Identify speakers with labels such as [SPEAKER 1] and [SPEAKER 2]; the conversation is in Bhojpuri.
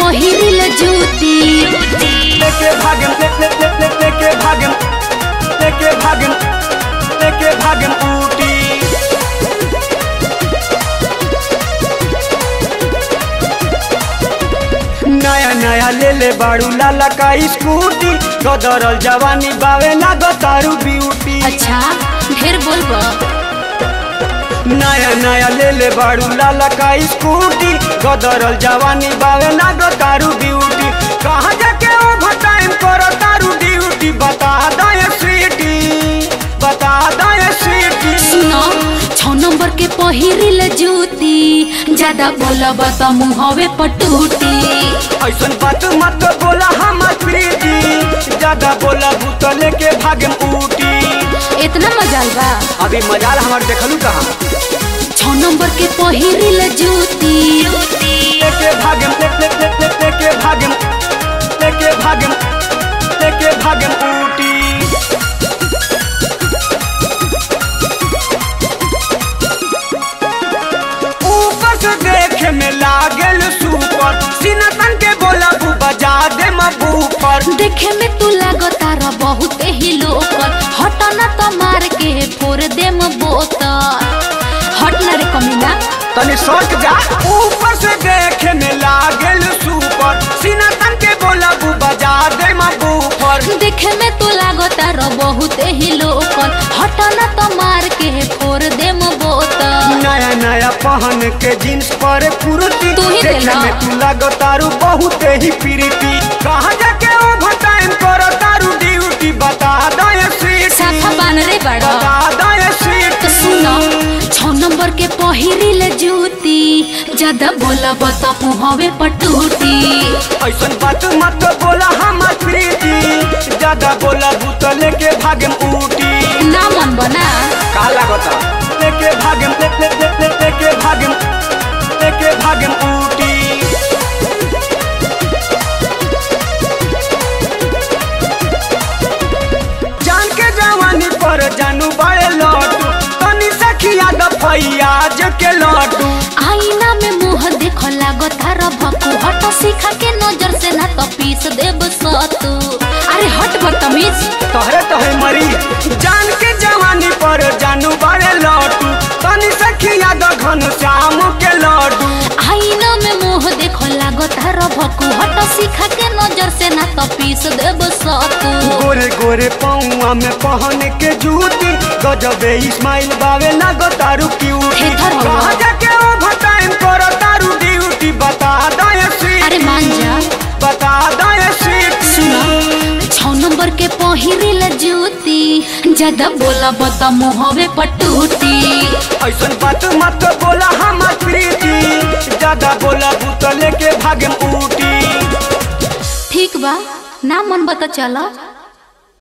[SPEAKER 1] पहिरिल जूती
[SPEAKER 2] लेके भागम ले ले ले ले लेके भागम लेके भागम लेके भागम ऊटी नया नया ले ले बाड़ू लाला का स्कूटी गदरल जवानी बावे लागो तारू ब्यूटी
[SPEAKER 1] अच्छा ढेर बोलबो
[SPEAKER 2] नया नया ले ले बाड़ू लाला का स्कूटी गदरल जवानी बावे लागो तारू ब्यूटी कहाँ जाके ओवर टाइम करो तारू ड्यूटी बता दो ये स्वीटी बता दो ये स्वीटी
[SPEAKER 1] सुनो छौ नंबर के पहिरिल जूती ज्यादा बोलब त मुहवे पटूटी
[SPEAKER 2] ऐसन बात मत बोला हम प्रीति ज्यादा बोला भूत लेके भागम ऊटी
[SPEAKER 1] इतना मजाल बा
[SPEAKER 2] अभी मजाल हमार देखलू कहाँ
[SPEAKER 1] छौ नंबर के पहिरिल जूती
[SPEAKER 2] लेके भागम ले ले ले ले लेके भागम लेके भागम लेके भागम ऊटी ऊपर से देखे में लागल सुपर सीना तन के बोला बू बजा दे मबू पर
[SPEAKER 1] देखे में तू लागता र बहुत ही लोकर हट न त मार के फोड़ देम बोतल हट न रे कमीना
[SPEAKER 2] तनी सोच जा ऊपर से देखे में लागल सुपर सीना तन के बोला बू बजा दे मबू पर
[SPEAKER 1] देखे में तू लागता र बहुत ही लोकर हट न त मार के फोड़ देम बोतल
[SPEAKER 2] नया नया पहन के जींस पर कुर्ती
[SPEAKER 1] तू ही
[SPEAKER 2] देखे
[SPEAKER 1] देला।
[SPEAKER 2] में तू लगो तारू बहुत ही प्रीति कहाँ जाके ओवर टाइम करो तारू ड्यूटी बता दो ये स्वीटी
[SPEAKER 1] साफा बान रे बड़ा
[SPEAKER 2] बता दो ये स्वीटी
[SPEAKER 1] तो सुनो छौ नंबर के पहिरिल जूती ज्यादा बोलब त मुहवे पटूटी
[SPEAKER 2] ऐसन बात मत बोला हम प्रीति ज्यादा बोला भूत लेके भागम ऊटी
[SPEAKER 1] ना मन बना
[SPEAKER 2] का लागता लेके भागम ले ले ले ले लेके भागम लेके भागम ऊटी जान के जवानी पर जानू बड़े लौटू तनी सखिया दफैया जो के लौटू
[SPEAKER 1] आईना में मुंह देख लागता र भक्कू हट सीखा के नजर से ना तो पीस देब सतू अरे हट बदतमीज
[SPEAKER 2] तोहरे तोहे मरी जान के जवानी पर जानू बड़े लौटू तनी सखिया द घन श्याम के लौटू
[SPEAKER 1] आईना में मुंह देख लागता र भक्कू हट सीखा के नजर से ना तो पीस देब सतू
[SPEAKER 2] गोरे गोरे पौआ में पहन के जूती गजबे इस्माइल बावे लगो तारू क्यूटी
[SPEAKER 1] हेथर हो।
[SPEAKER 2] कहाँ जाके ओवर टाइम करो तारू ड्यूटी बता दो ये स्वीटी
[SPEAKER 1] अरे मान जा
[SPEAKER 2] बता दो ये स्वीटी
[SPEAKER 1] सुनो छौ नंबर के पहिरिल जूती ज्यादा बोलब त मुहवे पटूटी
[SPEAKER 2] ऐसन बात मत बोला हम प्रीति ज्यादा बोला भूत लेके भागम ऊटी
[SPEAKER 1] ठीक बा ना मन बता चला